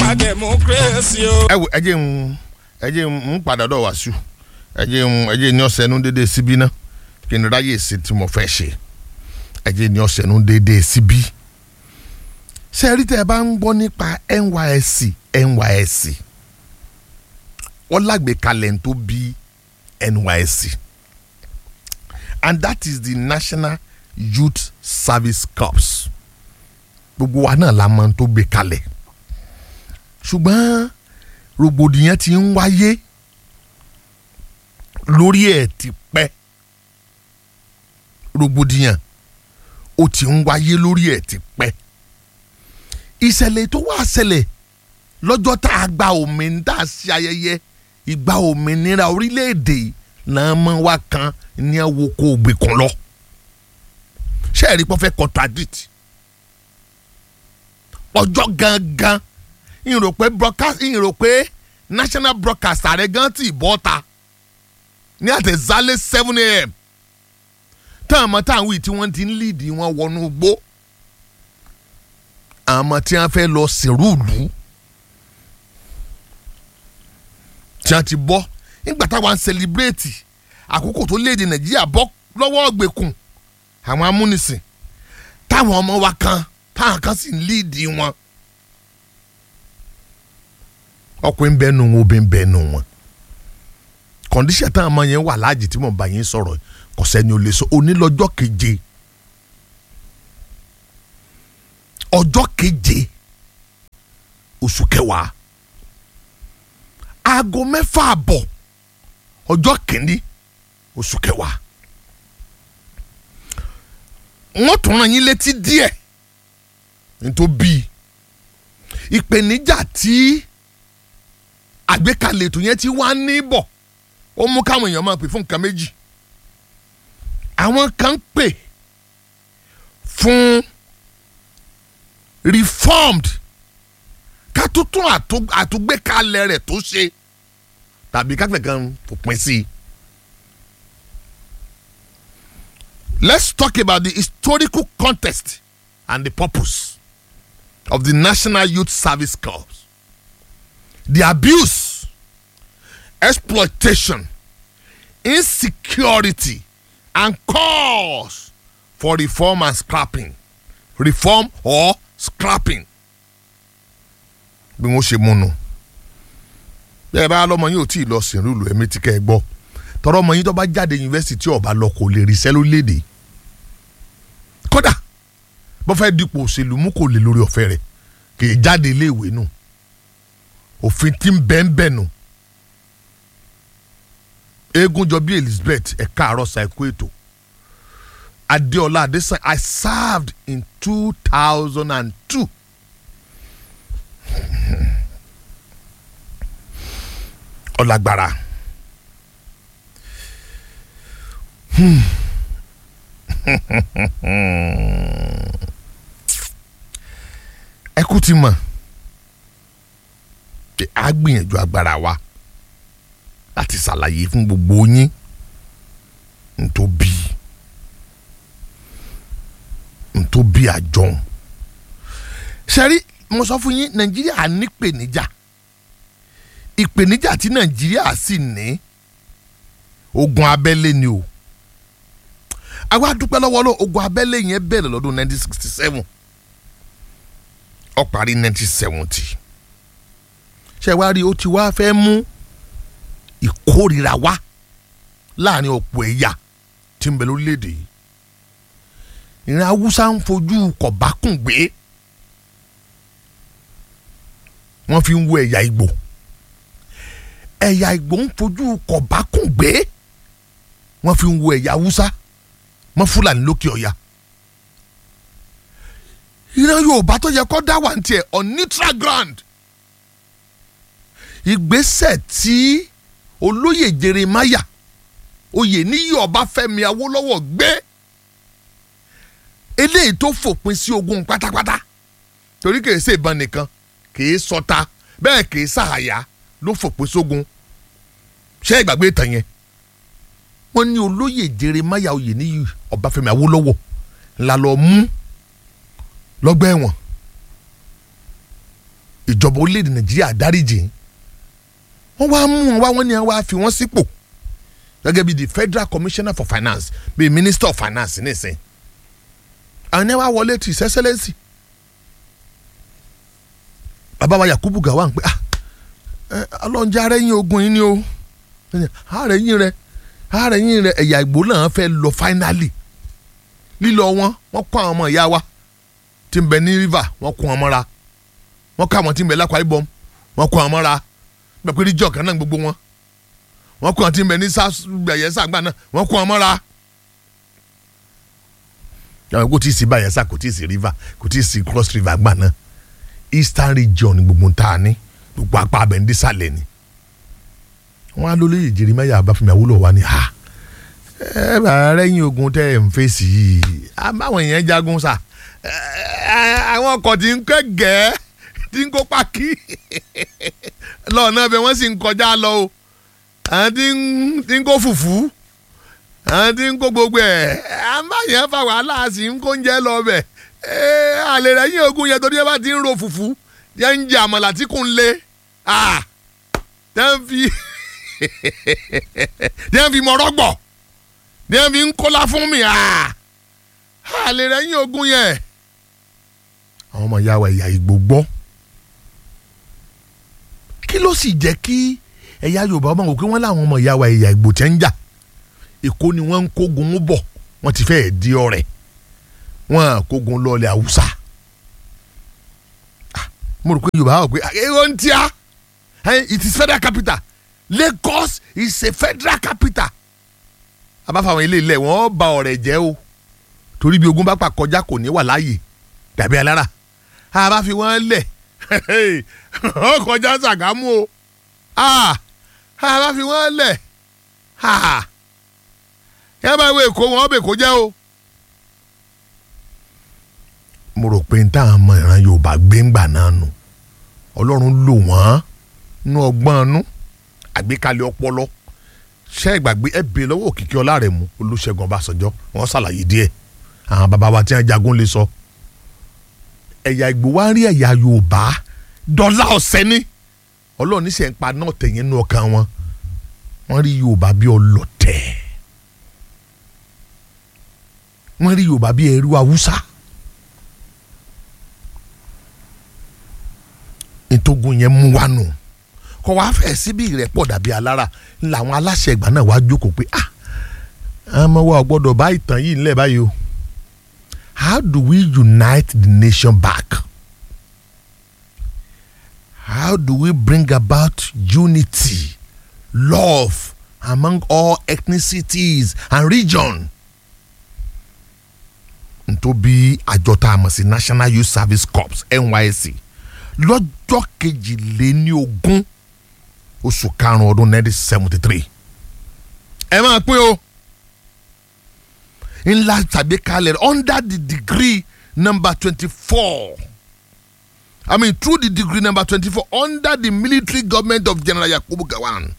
democracy o. ẹ wo ẹ jẹ́ ń ẹ jẹ́ ń padà dọ̀ wá sí ẹ jẹ́ ń ẹ jẹ́ ní ọ̀sẹ̀ nu dédé síbí náà kí n ráyè sí tí mo fẹ́ ṣe ẹ jẹ́ ní ọ̀sẹ̀ nu dédé síbí. ṣé ẹ rí tẹ́ ẹ bá ń gbọ́ nípa NYSC NYSC wọ́n lágbèékalẹ̀ tó bí NYSC and that is the National Youth Service Corps gbogbo wa náà la mọ̀ tó gbé kalẹ̀ ṣùgbọ́n rògbòdìyàn ti ń wáyé lórí ẹ̀ ti pẹ́ rògbòdìyàn ó ti ń wáyé lórí ẹ̀ ti pẹ́ ìṣẹ̀lẹ̀ tó wá ṣẹlẹ̀ lọ́jọ́ tá a gba òmìnira sí ayẹyẹ ìgbà òmìnira orílẹ̀-èdè náà mọ́ wá kan ní ẹ̀wò kó o gbé kan lọ ṣé ẹ̀rí pọ́n fẹ́ contradict ọjọ́ gangan ìrò pé broadcast ìrò pé national broadcast ààrẹ gan ti bọ́ ta ní àtẹ̀zálẹ̀ seven a.m. táwọn ọmọ táwọn wí tí wọ́n ti ń líìdì wọn wọnú gbó àwọn ọmọ tí wọ́n fẹ́ lọ sèrúùlù tí wọ́n ti bọ́ nígbà táwọn ń sẹlẹ̀bírẹ́tì àkókò tó léde nàìjíríà bọ́ lọ́wọ́ ọ̀gbẹ̀kùn àwọn amúnisìn táwọn ọmọ wa kan táwọn kan sì ń líìdì wọn ọkùnrin bẹ́ẹ̀ nù wọn obìnrin bẹ́ẹ̀ nù wọn kọ̀ǹdíṣẹ̀ táwọn ọmọ yẹn wà láàjì tí mo bá yín sọ̀rọ̀ kò sẹ́ni ò lè sọ onílọ́jọ́ keje ọjọ́ keje oṣù kẹwàá aago mẹ́fà àbọ̀ ọjọ́ kìíní oṣù kẹwàá wọ́n tún rán yín létí díẹ̀ nítorí ìpèníjà tí àgbékalẹ̀ ètò yẹn ti wá ní bọ̀ ó mú káwọn èèyàn máa pè fún nǹkan méjì àwọn kan ń pè fún reformed ká tuntun àtúgbékalẹ̀ rẹ̀ tó ṣe tàbí káfíńkà kan fòpin sí i. Let's talk about the historical context and the purpose of the National Youth Service Corps. The abuse, exploitation, insecurity, and cause for reform and scrapping. Reform or scrapping. bí wọ́n ṣe mú nu bẹ́ẹ̀ bá lọ́mọ yín ò tí ì lọ sìnrú ìlú ẹ̀mí tí kẹ́ ẹ gbọ́ tọrọ ọmọ yín tó bá jáde yunifásitì ọba lọ kò lè ríṣẹ́ lórílẹ̀‐èdè kódà bó fẹ́ dípò òṣèlú mú kò lè lórí ọ̀fẹ́ rẹ̀ kì í jáde iléèwé nù òfin tí ń bẹ́ẹ̀ bẹ́ẹ̀ nù eégún jọ bí Elizabeth ẹ̀ka àárọ̀ ṣàìkú ètò Adéọlá Adésàn I served in two thousand and two. ọlágbára ẹ kú ti mọ̀ pé a gbìyànjú agbára wa láti ṣàlàyé fún gbogbo yín ntóbi ntóbi àjọhún ṣẹ́rí mo sọ fún yín nàìjíríà nípèníjà ìpèníjà tí nàìjíríà sì ní ogun abẹ́lé ni o àwa dúpẹ́ lọ́wọ́ lọ ogun abẹ́lé yẹn bẹ̀rẹ̀ lọ́dún 1967 ó parí 1970 ṣé wàá rí o ti wá fẹ́ mú ìkórira wá láàrin ọ̀pọ̀ ẹ̀yà tí ń bẹ lórílẹ̀‐èdè yìí ìran haúsá ń fojú kọ̀bákùn gbé wọ́n fi ń wo ẹ̀yà ìgbò ẹ̀yà ìgbò ń fojú kọ̀bákùn gbé wọ́n fi ń wo ẹ̀yà haúsá mọ́ fúlàní lókè ọ̀yà ìran yorùbá tó yẹ kó dá wà ní tiẹ̀ on neutral ground ìgbésẹ̀ tí olóyè jeremaya oyè níyì ọbáfẹ́mi awólọ́wọ̀ gbé eléyìí tó fòpin sí ogun pátápátá torí kìí ṣe ìbọn nìkan kìí sọta bẹ́ẹ̀ kìí ṣàhàyà ló fòpin sógun ṣé ìgbàgbé ìtàn yẹn wọ́n ní olóyè jeremaya oyè níyì ọbáfẹ́mi awólọ́wọ̀ ńlá lọ mú lọ́gbà ẹ̀wọ̀n ìjọba orílẹ̀-èdè nàìjíríà dáríjì wọ́n wá mú wọn wá wọ́n ní wọ́n á fi wọ́n sípò gẹ́gẹ́ bí the federal commissioner for finance bí minister of finance nísìn àwọn ẹni wá wọlé to his excellency bàbá wa yakubu gawon pé ah ọlọ́njẹ́ arẹ́yìn ogun yìí ni o arẹ́yìn rẹ arẹ́yìn rẹ ẹ̀yà ìgbò náà fẹ́ lọ finally lílọ wọn wọ́n kọ́ àwọn ọmọ ìyá wa tí ń bẹ ní river wọ́n kọ́ wọn mọ́ra wọ́n kọ́ àwọn tí ń bẹ lákwa ibom wọ́n kọ́ wọn mọ́ra bẹ́ẹ̀ pé níjọ́ kan náà gbogbo wọn wọ́n kọ́ àwọn tí ń bẹ ní Bayelsa gbà náà wọ́n kọ́ wọn mọ́ra. kò tí ì sí Bayelsa kò tí ì sí river kò tí ì sí cross river gbà náà eastern region ni gbogbo ta ni gbogbo apá abẹ ń dísàlẹ̀ ni wọ́n á lólóyè Jeremiah Abáfẹ́mi Awólọ́wọ̀ wa ni ha ẹ bá rẹ́yìn ogun tẹ́ ẹ̀ ń fèsì yìí àbáwọn èèyàn jagun sa àwọn ọkọ̀ tí ń kẹ́ gẹ́ẹ́ tí ń kó pàkí lọ́ọ̀nà bẹ́ẹ̀ wọ́n sì ń kọjá lọ o àwọn tí ń kó fùfú àwọn tí ń kó gbogbo ẹ̀ àbáyẹn fa wàhálà sí ń kó oúnjẹ lọ bẹ̀ àlè rẹ́yìn ogun yẹn torí ẹ bá ti ń ro fùfú yẹn ń jẹ àmàlà tí kò ń le tẹ́ ń fi tẹ́ ń fi mọ̀rọ́ gbọ̀ ní ẹ fi ń kólá fún mi àlè rẹ yín ogun yẹn. àwọn ọmọ ìyá wa ẹ̀yà Ìgbò gbọ́ kí ló sì jẹ́ kí ẹ̀yà Yorùbá ọmọ òkè wọn láwọn ọmọ ìyá wa ẹ̀yà Ìgbò tẹ́ ń jà Èkó ni wọ́n ń kógun bọ̀ wọ́n ti fẹ́ẹ̀ di ọ̀rẹ́ wọ́n kógun lọ́ọ̀lẹ̀ Haúsá mo rò pé Yorùbá wà pé èrò ń tíá it is federal capital Lagos is a federal capital abáfàwọn ilé ilẹ̀ wọ́n ba ọ̀rẹ́ jẹ́ o torí bí ogun bá pa kọjá kò ní wà láàyè dàbí alára àbá fi wọ́n lẹ̀ ó kọjá Ṣàgámù o àbá fi wọ́n lẹ̀ yá bá wo èkó wọn bè kó jẹ́ o. mo rò pé n táwọn ọmọ ìran Yorùbá gbé ńgbà náà nù Ọlọ́run lò wọ́n nú ọgbọ́n nú àgbékalẹ̀ ọpọlọ ṣé ìgbàgbé ẹ bèè lọ́wọ́ òkìkí ọlá rẹ̀ mú Olúṣẹ́gun Ọbásanjọ́ wọ́n ṣàlàyé díẹ̀ àwọn bàbá wa tí wọ́n jagun lè sọ. ẹ̀yà Ìgbò wá rí ẹ̀yà Yorùbá dọ́là ọ̀sẹ̀ ní Ọlọ́run ní sẹ́ ń pa náà tẹ̀yìn nínú ọkàn wọn wọ́n rí Yorùbá bí ọlọ́tẹ̀ wọ́n rí Yorùbá bí ẹrú Haúsá ìtógun yẹn mú wa nù. No kọ wá fẹ́ síbi ìrẹ́pọ̀ dàbí alára làwọn aláṣẹ ìgbà náà wá jókòó pé ah ọmọ wa ò gbọ́dọ̀ bá ìtàn yìí ńlẹ̀ báyìí o how do we unite the nation back how do we bring about unity love among all ethnicities and region ntóbi àjọ tá a mọ̀ sí National Youth Service Corps NYSC lọ́jọ́ kejìléní ogún oṣù karùn-ún ọdún nineteen seventy three ẹ máa pín o ńlá tàbí kalẹ̀ under the degree number twenty four I mean through the degree number twenty four under the military government of General Yakubu Gowon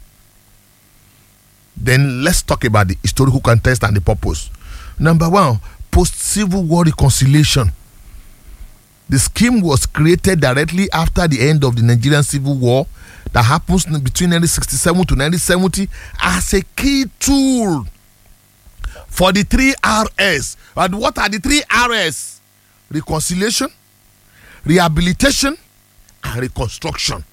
then let's talk about the historical context and the purpose number one post-civil war reconciliation the scheme was created directly after the end of the Nigerian Civil War that happens between 1967 to 1970 as a key tool for the three RS. And what are the three RS? Reconciliation, rehabilitation, and reconstruction.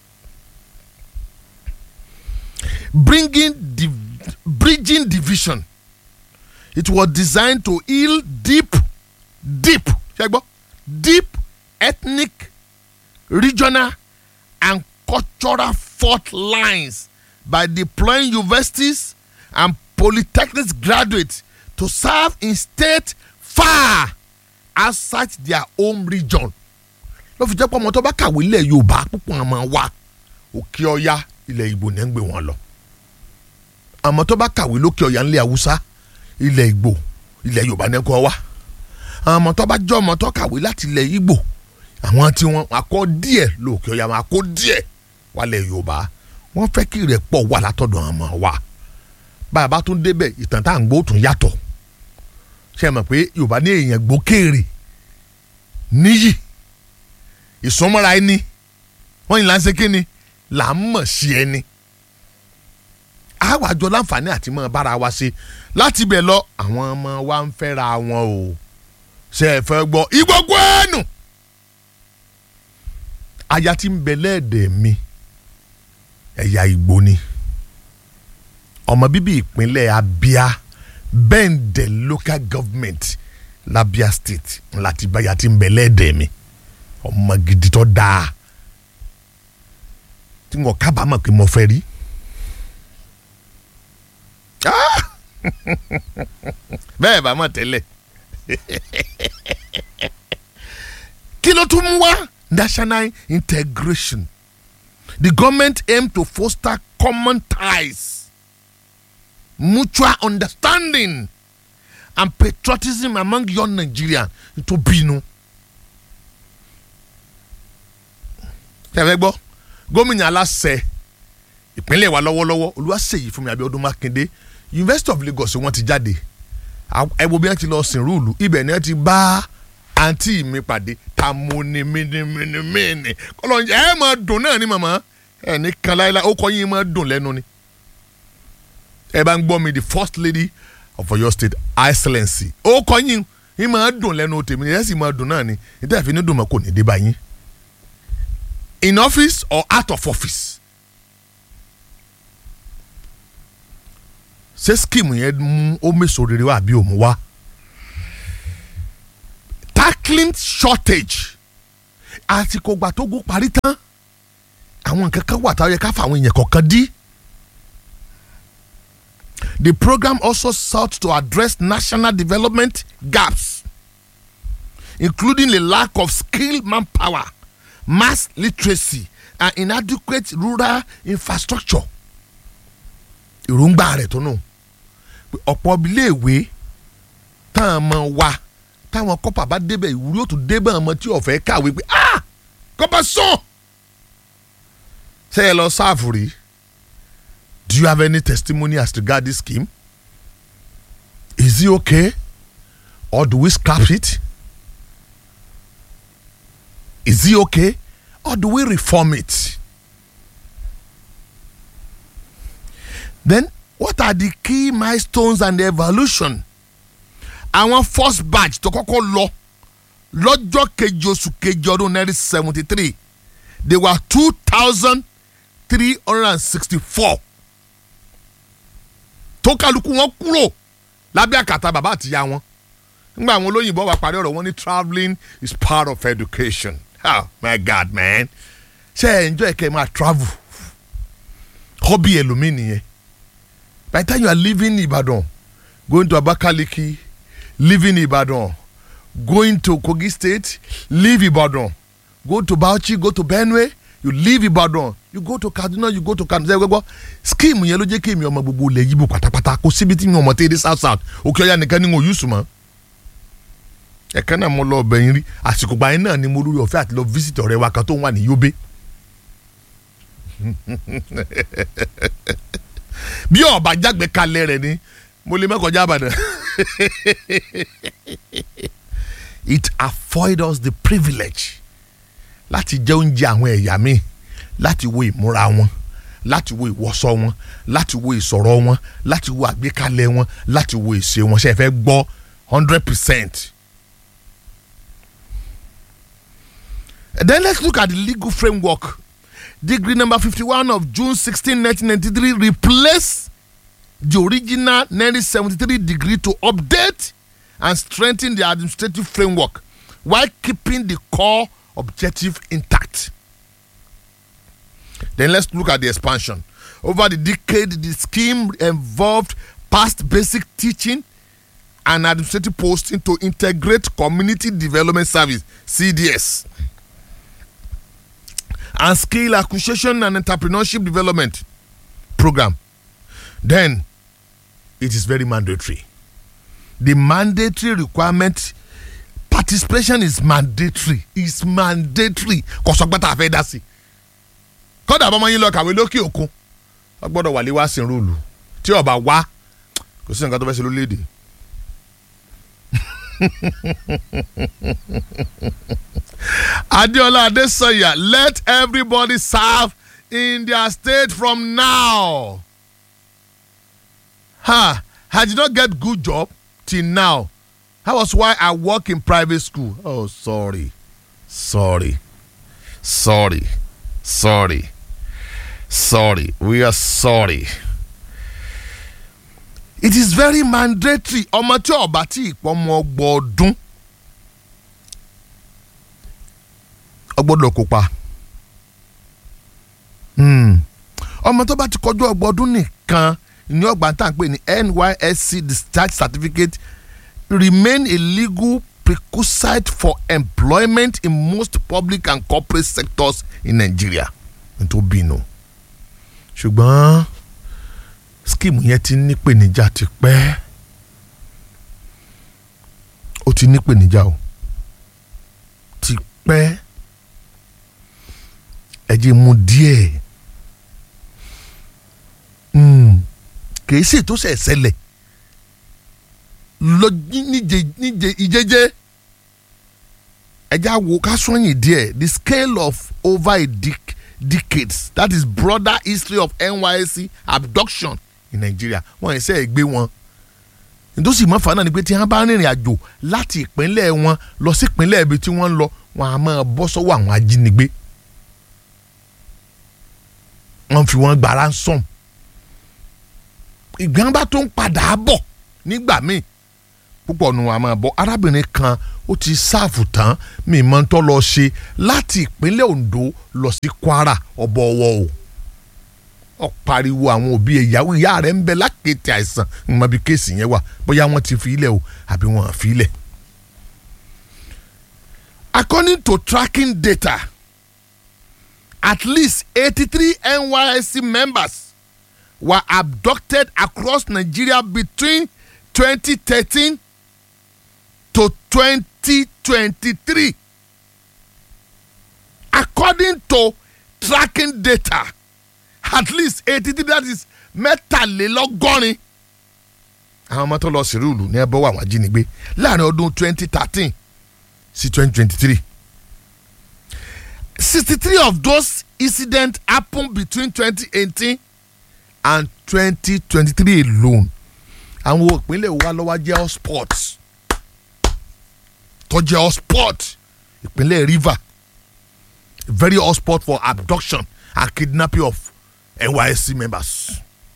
Bringing div- bridging division. It was designed to heal deep, deep, deep ethnic, regional, and cultural fault lines by deploying universities and polytechnics graduates to serve in state far outside their home region. ló fi jẹ́ pé ọmọ tó bá kàwé ilẹ̀ Yorùbá púpọ̀ àmọ́ wa òkè ọya ilẹ̀ Ìgbò ní ń gbé wọn lọ. àmọ́ tó bá kàwé lókè ọya ńlẹ̀ Haúsá ilẹ̀ Ìgbò ilẹ̀ Yorùbá ní kọ́ wa. àmọ́ tó bá jẹ́ ọmọ tó kàwé láti ilẹ̀ Ìgbò àwọn tí wọ́n akọ́ díẹ̀ lókè ọya máa kó díẹ̀ wálẹ̀ Yorùbá wọ́n fẹ́ kí ìrẹ́pọ̀ wà látọ̀dọ̀ àmọ́ wa bá a bá tún débẹ̀ ìtàn tá à ń gbọ́ tún yàtọ̀ ṣe é mọ̀ pé Yorùbá ní èèyàn gbókèrè níyì ìsúnmọ́ra ẹni wọ́n yìí là ń ṣe kí ni là ń mọ̀ sí ẹni àwàjọ láǹfààní àti mọ́ bára wa ṣe láti bẹ̀ lọ àwọn ọmọ wa ń fẹ́ra wọn o ṣe é fẹ́ gbọ́ ìgbógun ẹnu aya tí ń bẹ lẹ́ẹ̀dẹ̀ mi ẹ̀yà Ìgbò ni ọmọ bíbí ìpínlẹ̀ Abia Bẹ́ǹdẹ̀ local government l'Abia state láti báyà tí ń bẹ lẹ́ẹ̀dẹ̀ mi ọmọ gidi tó dáa tí wọn kábàámọ̀ pé mo fẹ́ rí. bẹ́ẹ̀ bá mọ̀ tẹ́lẹ̀ kí ló tún mú wá national integration the government aim to foster common ties mutual understanding and patriotism among young Nigerians tó bínú. tẹ̀fẹ́ gbọ́ gómìnà aláṣẹ ìpínlẹ̀ wa lọ́wọ́lọ́wọ́ Olúwaṣèyí Fúnmi Abíọ́dún Mákindé University of Lagos wọ́n ti jáde ẹ wo bí wọ́n ti lọ sìn rúùlù ibẹ̀ ni wọ́n ti bá àǹtí mi pàdé tamúnimínimínimíni kọlọ́njẹ ẹ máa dùn náà ni màmá ẹ ní kan láéláé ó kọ́ yín máa dùn lẹ́nu ni ẹ bá ń gbọ́ mi the first lady of Ọ̀yọ́ state excellency ó kọ́ yín yín máa dùn lẹ́nu tèmi ẹ sì máa dùn náà ni ìdá ìfín ní dùn mọ́ kò ní dé bá yín in office or out of office ṣé scheme yẹn mú ó mèso rere wá àbí òmù wá tackling shortage àsìkò gbà tó gún parí tán àwọn nǹkan kan wà táwọn yẹ ká fà àwọn èèyàn kọ̀ọ̀kan dí. The program also sought to address national development gaps, including the lack of skilled manpower, mass literacy, and inadequate rural infrastructure. Èròǹgbà rẹ̀ tó nù. ọ̀pọ̀ iléèwé táwọn ọmọ wa táwọn kọ́pà bá débẹ̀ ìwúrí ó tún débẹ̀ ọmọ tí ọ̀fẹ́ kàwé pé ah kọ́pà sàn. ṣé ẹ lọ sáàfù rí? Do you have any testimony as regard this scheme? Is it okay? Or do we scrap it? Is it okay? Or do we reform it? Then, what are the key milestones and the evolution? Àwọn first batch tó kọ́kọ́ lọ lọ́jọ́ kejì oṣù kejì ọdún nineteen seventy three they were two thousand three hundred and sixty four tó kálukú wọn kúrò lábẹ́ àkàtà bàbá àtìyá wọn nígbà àwọn olóyìnbó wa parí ọ̀rọ̀ wọn ní travelling is part of education oh my god man ṣe ẹ enjoy kẹ́ ẹ máa travel hobby ẹlòmíì nìyẹn by the time you are leaving Ibadan going to Abakaliki leaving Ibadan going to Kogi State leave Ibadan go to Bauchi go to Benue you leave Ibadan you go to Kaduna you go to Kano ṣe gbogbo scheme yẹn ló jẹ́ kí èmi ọmọ gbogbo ilẹ̀ yíbo pátápátá kó síbi tí mi ò mọ̀ tẹ́ ẹ dé south south òkè ọ̀yà nìkan ni mo yùsùn mọ́ ẹ̀ka náà mo lọ ọbẹ̀ yín rí àsìkò gbà yín náà ni mo lórí ọ̀fẹ́ àti lọ visit ọ̀rẹ́ wa kan tó ń wà ní Yobe bí ọba jágbe kalẹ̀ rẹ̀ ni mo lè mẹ́kọ̀ọ́jà àbàdàn it afford us the privilege láti jẹ oúnjẹ àwọn ẹ̀yà mi láti wo ìmúra wọn láti wo ìwọṣọ wọn láti wo ìsọ̀rọ̀ wọn láti wo àgbékalẹ̀ wọn láti wo ìṣe wọn ṣe é fẹ́ gbọ́ hundred percent. Then let's look at the legal framework. Decree number fifty-one of June sixteen, nineteen ninety-three replaced the original nineteen seventy-three degree to update and strengthen the administrative framework while keeping the core objective intact. Then let's look at the expansion. Over the decade, the scheme involved past basic teaching and administrative posting to integrate community development service CDS and skill acquisition and entrepreneurship development program. Then it is very mandatory. The mandatory requirement participation is mandatory is mandatory kò sọ pé tá a fẹ́ dá sí i kọ́dà bọ́mọ yín lọ kàwé lókè òkun wọ́n gbọ́dọ̀ wà lé wá sí rúùlù tí ọba wá kò sí nǹkan tó fẹ́ ṣe lórílẹ̀‐èdè Adeola Adesanya, let everybody serve in their state from now. Ha! I did not get good job till now. That was why I work in private school. Oh, sorry. Sorry. Sorry. Sorry. Sorry. We are sorry. It is very mandatory. Ọmọ tí ọba tí ìpọ́nmọ gbọ́dún. ọgbọ́dọ̀ kópa. Hmm. ọmọ tó bá ti kọjú ọgbọ́dún nìkan ní ọgbà tá à ń pè ní NYSC discharge certificate remain a legal prerequisite for employment in most public and corporate sectors in Nigeria. n tó bínú. ṣùgbọ́n skimu yẹn ti nípèníjà ti pẹ́ ó ti nípèníjà o ti pẹ́ ẹ jẹ́ mu díẹ̀ kìí sì tó ṣẹ̀ ṣẹlẹ̀ lọ níje níje ìjẹ́jẹ́ ẹ já wo ká sọ́yìn díẹ̀ the scale of over a dec decades that is broader history of NYSC abduction in Nigeria wọ́n ẹsẹ ẹ gbé wọn nítòsí mọ́fà náà ni pé tí wọ́n bá rìnrìn àjò láti ìpínlẹ̀ wọn lọ sí ìpínlẹ̀ ibi tí wọ́n ń lọ wọn á máa bọ́ sọ́wọ́ àwọn ajínigbé wọ́n fi wọ́n gba ransom ìgbọ́n bá tó ń padà bọ̀ nígbà míì púpọ̀ nu àmọ́ bọ́ arábìnrin kan ó ti sáàfù tán mi mọ́ ń tọ́ lọ ṣe láti ìpínlẹ̀ Ondo lọ sí Kwara ọ̀bọ̀ ọwọ́ o ọ pariwo àwọn òbí ìyàwó ìyá rẹ̀ ń bẹ lákètì àìsàn ìmọ̀ bí kéèsì yẹn wà bóyá wọ́n ti fi ilẹ̀ o àbí wọ́n á fi ilẹ̀. According to tracking data at least eighty-three NYSC members were abducted across Nigeria between twenty thirteen to twenty twenty-three according to tracking data at least eighty-three that is mẹ́tàlélọ́gọ́rin àwọn ọmọ tó lọ sí rúùlù ní ẹbọ àwọn ajínigbé láàrin ọdún twenty thirteen sí twenty twenty-three sixty-three of those incidents happened between twenty eighteen and twenty twenty-three alone àwọn ìpínlẹ̀ wa lọ́wọ́ jẹ́ hotspot tó jẹ́ hotspot ìpínlẹ̀ River very hotspot for abduction and kidnapping of NYSC members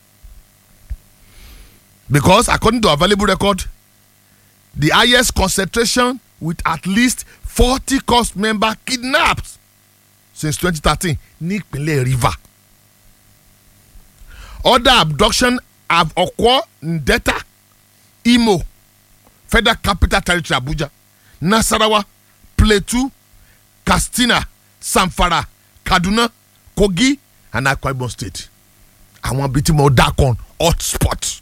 because according to available record the highest concentration with at least forty cost member kidnapped since twenty thirteen ní ìpínlẹ̀ River other abduction have occurred in Delta Imo Federal Capital Territory Abuja Nasarawa Plateau Katsina Zamfara Kaduna Kogi and Akwa Ibom State àwọn bíi tí mo dá kan hotspot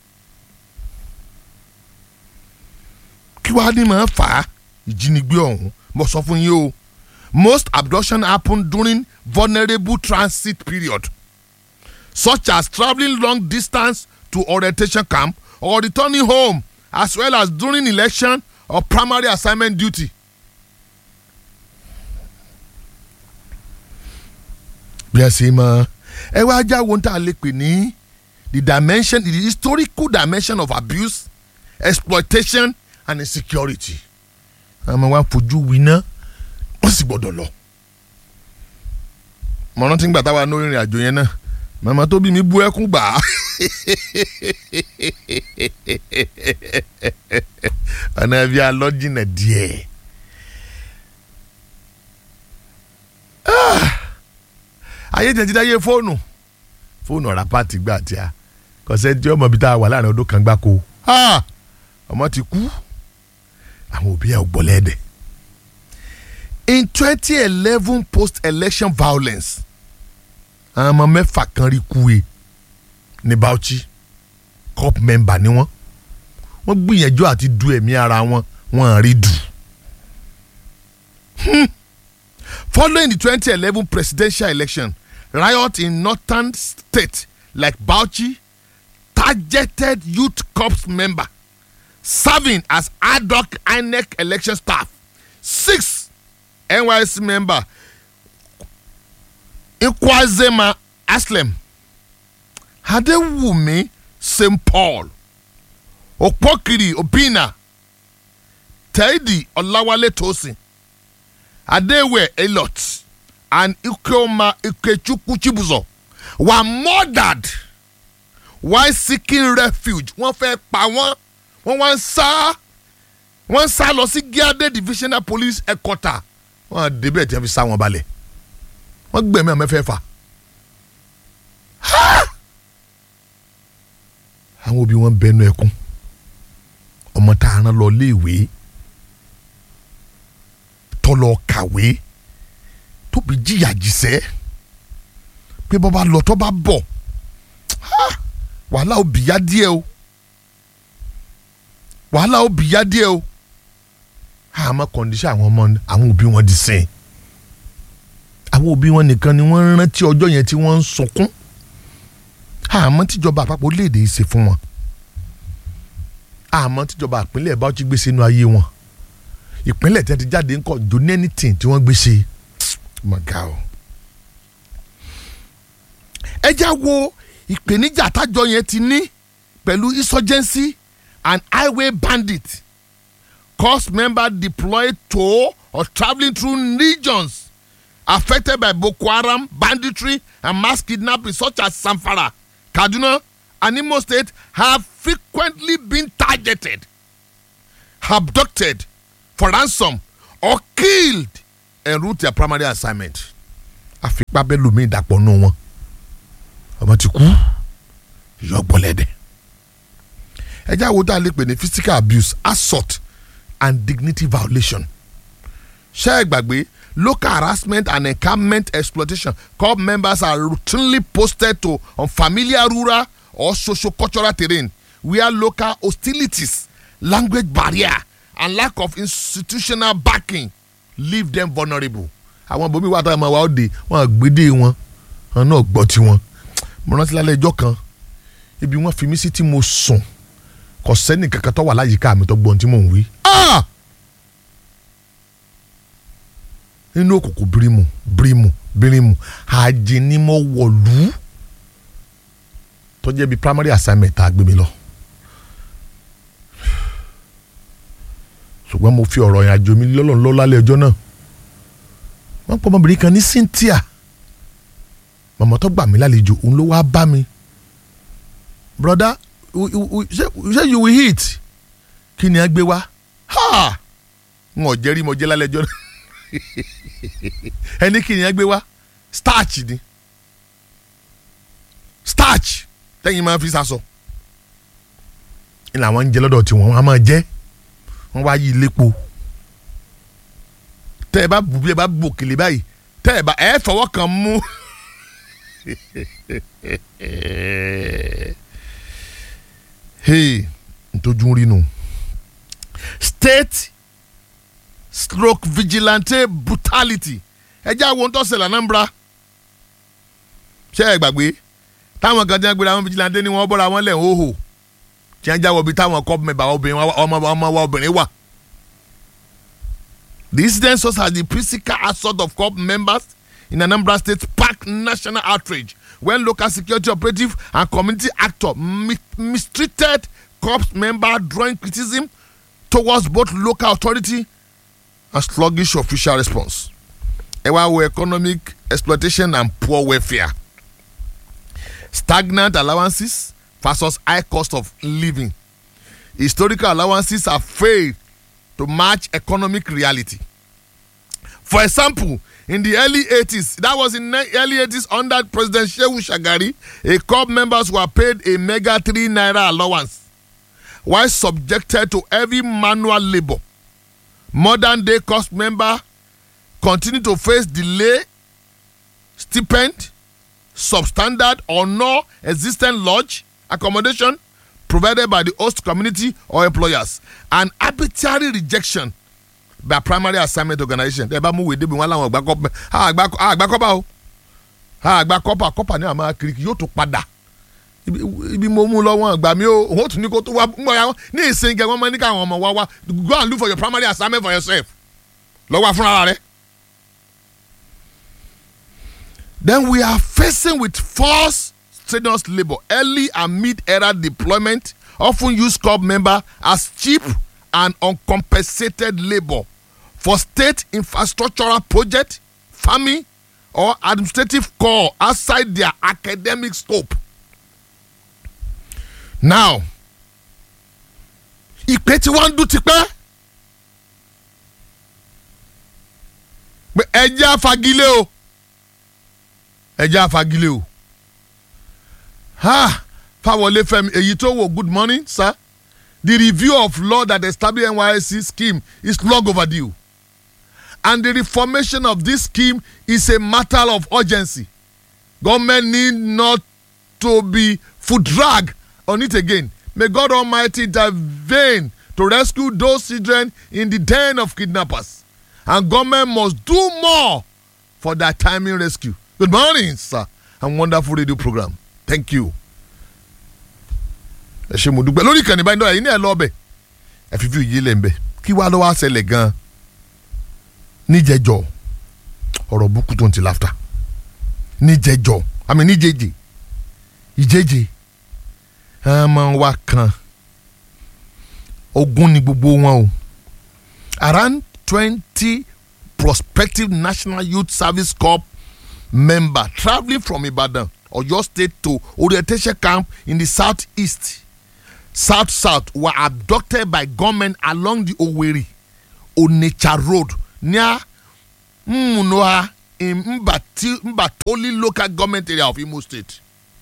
kí wàá ní máa fà á ìjínigbé ọ̀hún mo sọ fún yín o most abduction happen during vulnerable transit period such as travelling long distance to orientation camp or returning home as well as during election or primary assignment duty. bí a ṣe mọ ẹ wá já wo tá a lè pè ní the dimension the historical dimension of abuse exploitation and insecurity àmọ́ wá fojú winá wọ́n sì gbọ́dọ̀ lọ. mo rántí gbà táwa ní ìrìn àjò yẹn náà màmá tó bí mi bú ẹkún gbà á ọ̀nà bí alọ́jìnà díẹ̀. ayé tẹ̀ ti dáyé fóònù fóònù ọ̀rá pàtì gbà tí a kọ̀sẹ́ tí ọmọ bíi tá a wà láàrin ọdún kan gbáko ọmọ ti kú àwọn òbí ẹ̀ ò gbọ́ lẹ́dẹ̀. in twenty eleven post-election violence àwọn ọmọ mẹ́fà kan rí kú e ní Bauchi corp member ni wọ́n wọ́n gbìyànjú àti du ẹ̀mí ara wọn wọ́n rí dù. Hmm. Following the 2011 presidential election, riot in northern states like Bauchi targeted youth corps member serving as ad hoc INEC election staff. Six NYC member Ikwazema Aslem Adewumi St. Paul Okpokiri Obina Teddy Olawale Tosin Adewe Elot and Ikoma Ikechukwu Chibuzo were murdered while seeking refuge wọ́n fẹ́ pa wọ́n wọ́n wá ń sá wọ́n ń sá lọ sí Gíadé divisional police headquarter wọ́n á débẹ̀ tí wọ́n fi sá wọn balẹ̀ wọ́n gbẹ̀mí àwọn mẹ́fẹ̀ẹ̀fà àwọn òbí wọn bẹnu ẹkún ọmọ tá a rán lọ léèwé tọlọ kàwé tóbi jìyà jìsẹ́ pé bọ́ bá lọ tọ́ bá bọ̀ wàhálà òbí yá díẹ̀ o wàhálà òbí yá díẹ̀ o àmọ́ kọ́ndíṣẹ́ àwọn ọmọ àwọn òbí wọn di sìn àwọn òbí wọn nìkan ni wọ́n rántí ọjọ́ yẹn tí wọ́n ń sunkún àmọ́ tíjọba àpapọ̀ léde ṣe fún wọn àmọ́ tíjọba ìpínlẹ̀ bá ti gbé sínú ayé wọn ìpínlẹ̀ tí wọ́n ti jáde ńkọ́ don't anything tí wọ́n gbé ṣe mọ̀gá o. ẹ já wo ìpèníjà tájọ yẹn ti ní pẹ̀lú insurgency and highway bandit cost member deployed to or travelling through regions affected by Boko Haram banditry and mass kidnapping such as Zamfara, Kaduna, and Imo State have frequently been targeted, abducted for ransom, or killed en route their primary assignment. àfipá bẹ́ẹ̀ lómi ìdàpọ̀ nù wọn ọmọ ti kú yọ gbọ́lẹ́dẹ̀. ẹ jẹ́ àwọn tá a lè pè ní physical abuse assault and dignity violation. ṣé ẹ gbàgbé local harassment and encampment exploitation corps members are routinely posted to unfamiliar rural or socio-cultural terrain where local hostilities language barrier and lack of institutional backing leave them vulnerable. àwọn bomi wà táwọn ọmọ wa ó de wọn àgbédè wọn wọn náà gbọ́ tiwọn mo rántí lálẹ́ ẹjọ́ kan ibi wọ́n fi mí sí tí mo sùn kò sẹ́ni kankan tó wà láyìíká mi tó gbọ́n tí mò ń wí. Ah! nínú òkùnkùn bírímù bírímù bírímù àjẹnímọ̀ wọ̀lú tó jẹ́ bí primary assignment tá a gbé mi lọ. ṣùgbọ́n mo fi ọ̀rọ̀ ìrìn àjò mi lọ́lọ́run lọ́ lálẹ́ ọjọ́ náà wọ́n pọ̀ ọmọbìnrin kan ní Cynthia màmá tó gbà mí lálejò òun ló wá bá mi broda ṣé you will hit kí ni a gbé wá ha n ò jẹ́rìí mo jẹ́ lálẹ́ ọjọ́ náà ẹni kí ni a gbé wá starch ni starch tẹ́yìn máa fi sasọ ní làwọn ń jẹ lọ́dọ̀ tiwọn wọn a máa jẹ́ wọ́n wá yí lépo tẹ́ ẹ bá bù bí ẹ bá bù òkèlè báyìí tẹ́ ẹ bá ẹ fọwọ́ kan mú hey ntójú rí nu state stroke vigilante brutality ẹ jẹ́ àwọn tó ṣẹlẹ̀ Anambra ṣé ẹ gbàgbé táwọn kan tí wọ́n gbéra wọn vigilante ni wọ́n bọ́ra wọn lẹ̀ ń hóhò tí wọ́n jáwọ́ bí táwọn kọ́ mẹ́bàá obìnrin ọmọ ọmọ wa obìnrin wà. The incident such as the physical assault of corps members in Anambra State sparked national outrage when local security operative and community actor mi mistreated corps member drawing criticism towards both local authority and sluggish official response. ẹ wá wo economic exploitation and poor welfare stagnant allowances versus high cost of living historical allowances have failed to match economic reality. For example, in the early 80s, that was in the early 80s under President Shehu Shagari, a corps members were paid a mega 3 naira allowance while subjected to heavy manual labor. Modern day cost member continue to face delay, stipend, substandard or non-existent lodge accommodation provided by the host community or employers and arbitrary rejection by primary assignment organisation ẹ bá mú wèé débi wọn láwọn àgbà kọ́pà àgbà kọ́pà o àgbà kọ́pà kọ́pà ní àmọ́ kiri yóò tún padà ibi ibi mo mú lọ́wọ́ gbà mí o òun tún ní kó tó wá mọ̀ ya wọn ní ìsìn gẹ̀ wọ́n mọ ní káwọn ọmọ wá wá go and look for your primary assignment for yourself lọ́wọ́ fúnra rẹ̀. Then we are facing with forced strenuous labour early and mid-era deployment often use corps member as cheap and uncompensated labour for state infrastructural project farming or administrative corps outside their academic scope. Now ìpè tí wọ́n ń dún tipẹ́ pé ẹjẹ́ àfagilé o ẹjẹ́ àfagilé o ha fáwọlé fẹmi èyí tó wò good morning sir the review of law that establish NYSC scheme is long overdue and the reformation of this scheme is a matter of urgency government need not to be foot drag on it again may God Almighty intervene to rescue those children in the den of kidnappers and government must do more for their timely rescue good morning sir and wonderful radio program thank you. ẹ ṣe mo dúpẹ́ lórí ìkànnì báyìí náà ẹ̀yin náà lọ ọbẹ̀ ẹ fi fi yé lẹ̀ ń bẹ̀ kí wàá lọ́wọ́ àṣẹlẹ̀ gan-an níjẹjọ ọ̀rọ̀ búkú tó ń ti láfta níjẹjọ àmì níjẹjẹ ìjẹjẹ ọmọ wa kan ogún ni gbogbo wọn o around twenty prospective national youth service corps member travelling from Ibadan Oyo State to orientation camp in the southeast south south were abducted by gunmen along the Owerri Onitsha road near Mmunoha in Mbati, Mbatoli local government area of Imo State.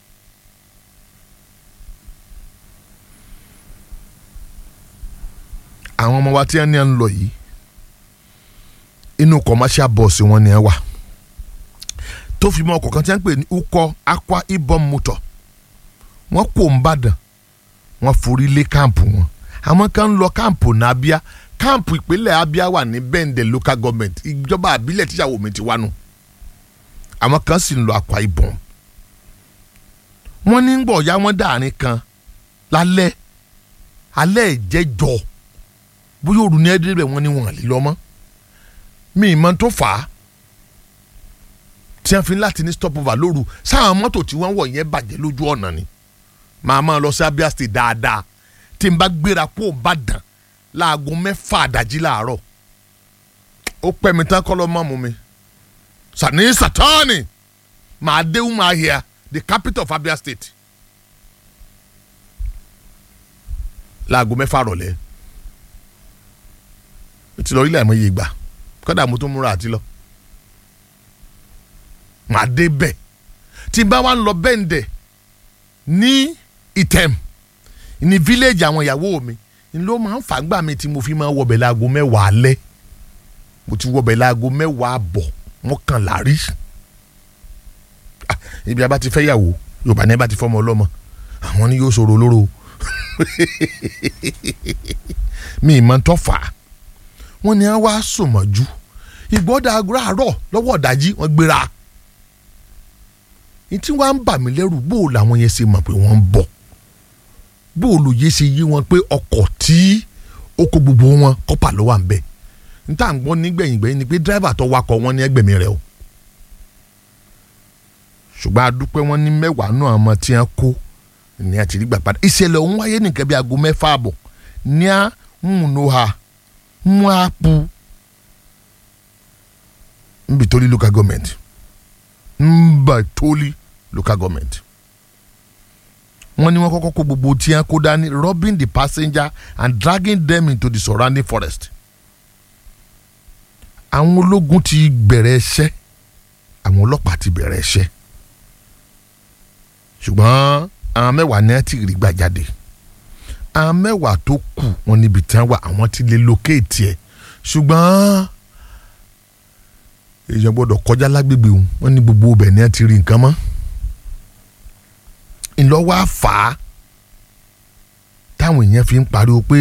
àwọn ọmọ wa tí wọ́n ní à ń lọ yìí inú commercial bus wọn ni ẹ wà tó fi mọ ọkọ̀ kan tí wọ́n ń pè ní ukọ Akwa Ibom motor wọ́n kò ń bàdàn wọ́n forí lé káàmpù wọn àwọn kan ń lọ káàmpù ní Abia káàmpù ìpínlẹ̀ Abia wà ní Bende local government ìjọba àbílẹ̀ tíṣàwó mi ti wá nù àwọn kan sì ń lọ Akwa Ibom wọ́n ní gbọ̀ ya wọ́n dàrin kan lálẹ́ alẹ́ ìjẹ́jọ́ bóyá òru ní ẹ́dẹ́rẹ́ wọn ni wọ́n lè lọ mọ́ mi ì mọ tó fà á tí wọ́n fi láti ní stopover lóru sáwọn mọ́tò tí wọ́n wọ̀ yẹn bàjẹ́ lójú ọ̀nà ni màá máa lọ sí Abia State dáadáa tí n bá gbéra kó o bá dàn láago mẹ́fà àdájí láàárọ̀ ó pẹ́ mi tán kọ́ ló mọ́ mu mi sani satani màá dé Umuahia the capital of Abia State láago mẹ́fà rọ̀lẹ́ ti lọ ilé àmọ́ iye gbà kọ́dà mo tó múra àti lọ màá dé bẹ́ẹ̀ tí n bá wá ń lọ bẹ́ǹdẹ̀ ní ìtẹ̀m ní fíléèjì àwọn ìyàwó mi n ló máa ń fàgbà mi tí mo fi máa ń wọbẹ̀ láago mẹ́wàá alẹ́ mo ti wọbẹ̀ láago mẹ́wàá àbọ̀ mọ́kànlá rí ibi abá ti fẹ́ yàwó yorùbá ní bá ti fọmọ ọlọ́mọ àwọn ni yóò sọ̀rọ̀ olóró mi ì mọ̀ ń tọ́ fà á wọ́n ní wá sòmọ́jú ìgbọ́dà àárọ̀ lọ́wọ́ ọ̀dájí wọ́n gbéra ní tí wọ́n á ń bà mí lẹ́rù bóò làwọn yẹn ṣe mọ̀ pé wọ́n ń bọ̀ bóò lòye ṣe yí wọn pé ọkọ̀ tí ó kó gbogbo wọn kọ́pà ló wà ń bẹ̀ níta ń gbọ́ nígbẹ̀yìn gbẹ̀yìn ni pé dírẹ́fà tó wakọ̀ wọn ní ẹgbẹ̀mí rẹ̀ o ṣùgbọ́n adúpẹ́ wọn ní mẹ́wàá náà ọmọ tí wọ́n kó ní àti rí gbà padà ìṣẹ̀lẹ̀ ọ̀hún wáyé nìkan bí aago mẹ́fà àbọ̀ ní à ń múnú ha mwapu mbitoli local government mbatoli local government wọ́n ní wọ́n kọ́kọ́ kó gbogbo tí wọ́n kó dání robbing the passenger and dragging them into the surrounding forest àwọn ológun ti bẹ̀rẹ̀ iṣẹ́ àwọn ọlọ́pàá ti bẹ̀rẹ̀ iṣẹ́ ṣùgbọ́n àwọn mẹ́wàá ní ẹ ti rí gbà jáde àwọn mẹ́wàá tó kù wọn níbi tí wọ́n wà àwọn ti lè lókèétì ẹ̀ ṣùgbọ́n èèyàn gbọ́dọ̀ kọjá lágbègbè òun wọ́n ní gbogbo ibẹ̀ ni ẹ ti rí nǹkan mọ́ ńlọ́wọ́ àfà táwọn èèyàn fi ń pariwo pé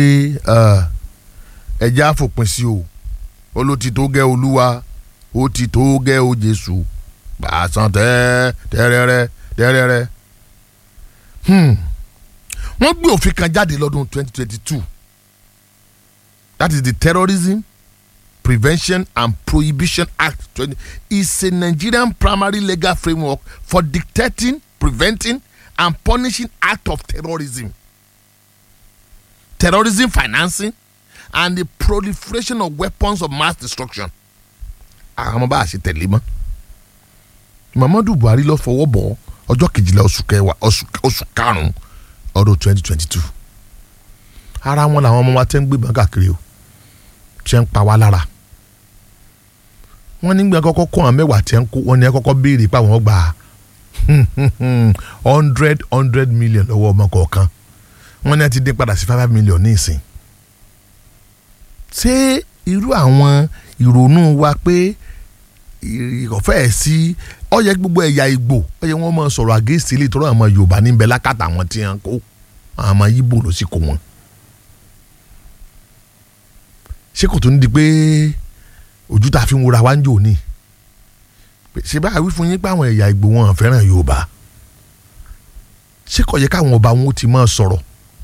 ẹja àfòpin sí o ó ló ti tó gẹ́ olúwa ó ti tó gẹ́ o jésù gbàsán tẹ́ tẹ́rẹ́rẹ́ tẹ́rẹ́rẹ́ Hmm. wọ́n gbé òfin kan jáde lọ́dún 2022 that is the terrorism prevention and prohibition act 20 is a nigerian primary legal framework for dictating preventing and punishing act of terrorism terrorism financing and the proliferation of weapons of mass destruction àwọn ọmọ bá a ṣe tẹ̀lé mọ́ muhammadu buhari lọ fọwọ́ bọ̀ ọjọ́ kejìlá oṣù kẹwàá oṣù oṣù karùn-ún ọdún twenty twenty two ara wọn làwọn ọmọ wa tẹ́ ń gbé bọ́n káàkiri o ṣe ń pa wá lára wọ́n nígbà kọ́kọ́ kó àwọn mẹ́wàá tẹ́ ń kó wọ́n ní ẹ kọ́kọ́ béèrè pé àwọn gbà hundred hundred million lọ́wọ́ ọmọ kọ̀ọ̀kan wọ́n ní ẹ ti dín padà sí five million ní ìsìn ṣé irú àwọn ìrònú wa pé ìkọ̀fẹ́ ẹ̀ sí ó yẹ gbogbo ẹ̀yà ìgbò ó yẹ wọ́n máa sọ̀rọ̀ àgẹ́sì ilé ìtọ́rọ̀ àwọn yorùbá níbẹ̀ lákàtà àwọn tí wọ́n kó àwọn ọmọ yíbò ló sì kó wọn. ṣé kò tó ń di pé ojú tá a fi ń wura wá ń jò ní ṣé bá a wí fún yín pé àwọn ẹ̀yà ìgbò wọn fẹ́ràn yorùbá ṣé kò yẹ káwọn ọba wọn ti máa sọ̀rọ̀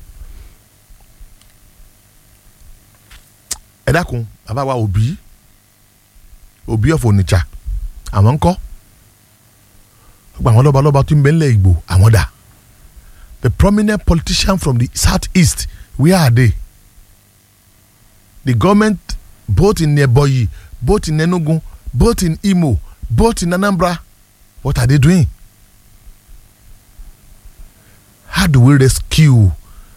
ẹ dákun bàbá wa òbí òbí ọ̀fọ̀ onitsha àwọn ńkọ́ gba àwọn lọ́balọ́ba tó ń bẹ ńlẹ̀ ìgbò àwọn dà the prominent politician from the south east where are they the government both in Ebonyi both in Enugu both in Imo both in Anambra what are they doing how do we rescue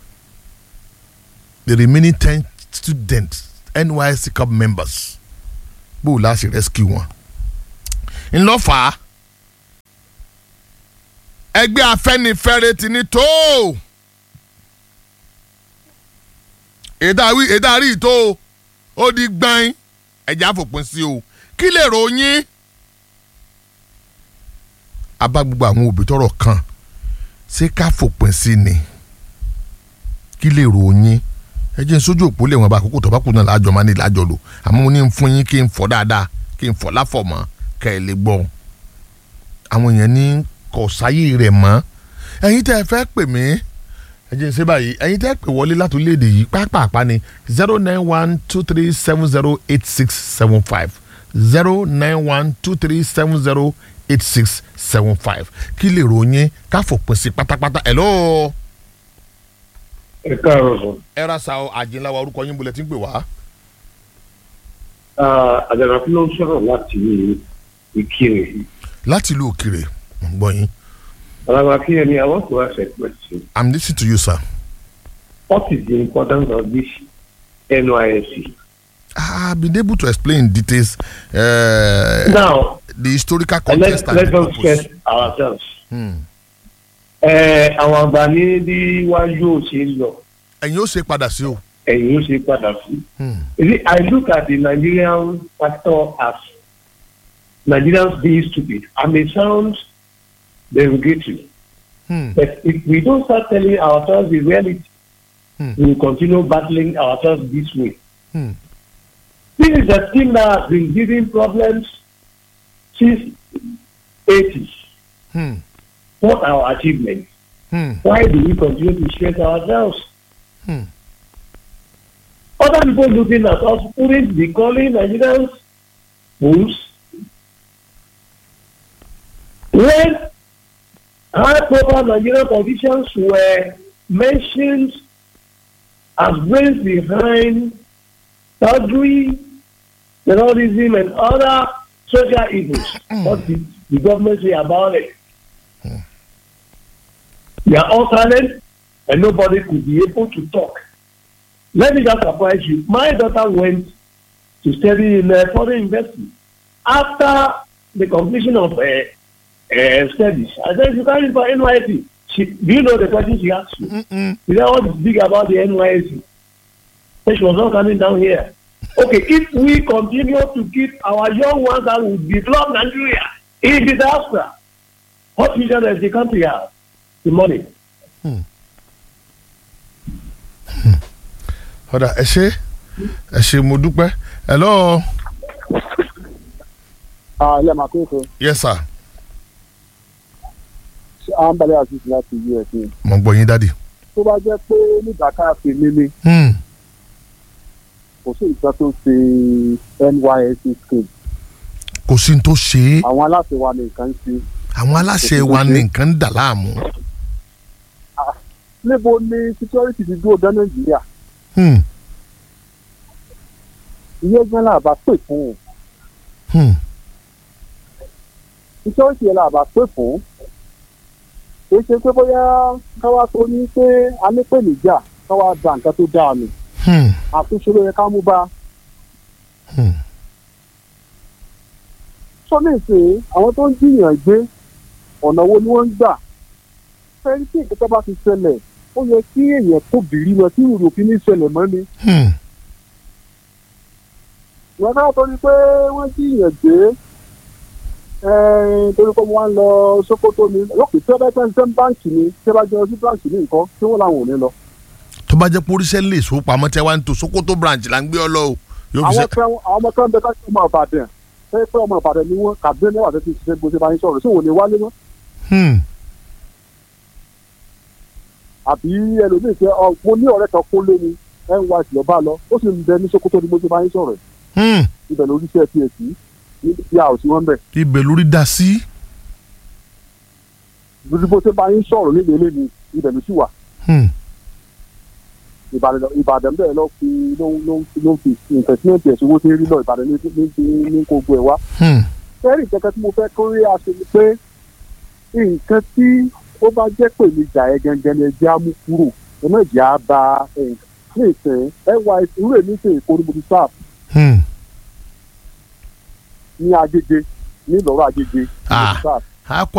the remaining ten students NYSC club members bó o láti rescue wọn. ńlọ́fà ẹgbẹ́ afẹ́nifẹ́re ti ní tó èdàwí èdàrí tó ó di gbọ́n ẹ̀já fòpin sí o kí lè ròyìn. abá gbogbo àwọn òbí tọrọ kan ṣé ká fòpin sí ni kí lè ròyìn ẹ jẹ́ n sójú òpó lè wọn bá àkókò tó bá kù náà láàjọ máa ní láàjọ lò àmọ́ mo ní n fún yín kí n fọ́ dáadáa kí n fọ́ láfọ̀mọ́ kẹ́ ẹ lè gbọ́ àwọn èèyàn ní kò sáyé rẹ̀ mọ́ ẹ̀yin tẹ́ ẹ fẹ́ pè mí ẹ jẹ́ n ṣe báyìí ẹ̀yin tẹ́ ẹ pè wọlé láti orílẹ̀-èdè yìí pápápá ni zero nine one two three seven zero eight six seven five zero nine one two three seven zero eight six seven five kí lè ròyìn ká fòpin sí pátápátá ẹ̀ lọ́ọ́ ẹ káàárọ̀ sọ. ẹ ra sa àjìnlá wa orúkọ yín bolẹ̀ tí ń pè wá. àjànàkú ló ń sọ̀rọ̀ láti ìkirè. láti ìlú òkèrè mo ń gbọ́ yín. Alaba Akínyẹmí, I want to ask a question. i'm listening to you sir. What is the importance of this NYSC? i've been able to explain in details uh, Now, the historical let's, context and let's the not purpose. stress ourselves. Hmm. Ẹ, Àwọn àgbà ní bí wá yóò ṣe lọ, ẹ̀yin ó ṣe padà sí o. ẹ̀yìn ó ṣe padà sí. Hmm. You see, I look at the Nigerian factor as Nigerians being stupid. I may sound derogatory, Hmm. but if we don't start telling ourselves the reality, Hmm. we will continue battling ourselves this way. Hmm. This is a thing that has been giving problems since 80s. Hmm. What are our achievements? Hmm. Why do we continue to stress ourselves? Hmm. Other people looking at us wouldn't be calling Nigerians fools. When high profile Nigerian politicians were mentioned as brains behind surgery, terrorism, and other social evils, what did the government say about it? They are all silent, and nobody could be able to talk. Let me just surprise you. My daughter went to study in uh, foreign university. After the completion of uh, uh, studies, I said, you can't for NYSC. She, do you know the question she asked you? Mm-mm. You know what is big about the NYSC? So she was not coming down here. Okay, if we continue to keep our young ones that will develop Nigeria in disaster, what future does the country have? The money. ọ̀dà ẹ ṣe ẹ ṣe mo dúpẹ́ hello Ah, ilé màá kéèké. yes sir àǹbalẹ̀ àṣìṣe láti us ni mo gbọ́ yín dádì. tó bá jẹ́ pé nígbàká fi nílé Hmm. kò sí nǹkan tó ṣe nysc scheme kò sí ní tó ṣe é àwọn aláṣẹ wa ní nǹkan ń ṣe àwọn aláṣẹ Kò sí wa tó ṣe. ní nǹkan ń dà láàmú. níbo ni security ti dúró dá nàìjíríà Hmm. ìyẹn gan la bá pè fún un Hmm. security yẹn la bá pè fún kì í ṣe pé bóyá káwá tó ní pé a ní pè níjà káwá da nǹkan tó dáa nù Hmm. àtúnṣe ló yẹ ká mú bá Hmm. sọ́nà ìsìn àwọn tó ń jiyàn gbé ọ̀nà wo ni wọ́n ń gbà fẹ́ẹ́ tí ìkẹ́kẹ́ bá ti ṣẹlẹ̀ ó yẹ kí èèyàn tó bìrì lọ tí ìrò fi ní ṣẹlẹ̀ mọ́ ni Hmm. ìwọ́n náà torí pé wọ́n jiyàn gbé ẹ̀ẹ́n torí pé wọ́n lọ Sókótó ni lókè tí wọ́n bá tẹ́ ń tẹ́ báǹkì ni tí wọ́n bá jẹ́ sí báǹkì ní nǹkan tí wọ́n làwọn ò ní lọ. tó bá jẹ́ pé oríṣẹ́ lè so pamọ́ tẹ́ wá ń to Sokoto branch là ń gbé ọ lọ o yóò fi àwọn ṣe. kan àwọn ọmọ kan bẹ ká ọmọ Ìbàdàn pé pé ọmọ Ìbàdàn ni wọ́n kàdé ní wàá tẹ́tí ṣiṣẹ́ gbèsè báyìí sọ̀rọ̀ sí òun ni wálé mọ́ Hmm. àbí ẹlòmíì pé ọ mo ní ọ̀rẹ́ kan kó lé ni NYC lọ bá lọ ó sì ń bẹ ní Sókótó ni mo ṣe báyìí sọ̀rọ̀ Hmm. ibẹ̀ lórí iṣẹ́ psc ní ìyá òsì wọn bẹ̀ ibẹ̀ lórí dá sí. lórí bó ṣe báyìí sọ̀rọ̀ nílé ilé ni ibẹ̀ ló sì wà Hmm. Ìbàdàn Ìbàdàn bẹ́ẹ̀ lọ fi ló ń ló ń ló ń fi investment ẹ̀sìn owó tí ń rí lọ Ìbàdàn ní ní ní ní gbogbo ẹ̀ wá. Hmm. fẹ́ẹ́rì kẹ́kẹ́ tí mo fẹ́ kó rí aṣọ ni pé nǹkan tí ó bá jẹ́ pé mi jà ẹ́ gẹ́gẹ́ ni ẹjẹ́ á mú kúrò ẹ má jẹ́ á ba ẹ̀ ní ìsìn nys irú èmi ṣe èkó ní mo ti sáà Hmm. ní Agége ní Ìlọrọ Agége ní mo Ah. ti sáà a kó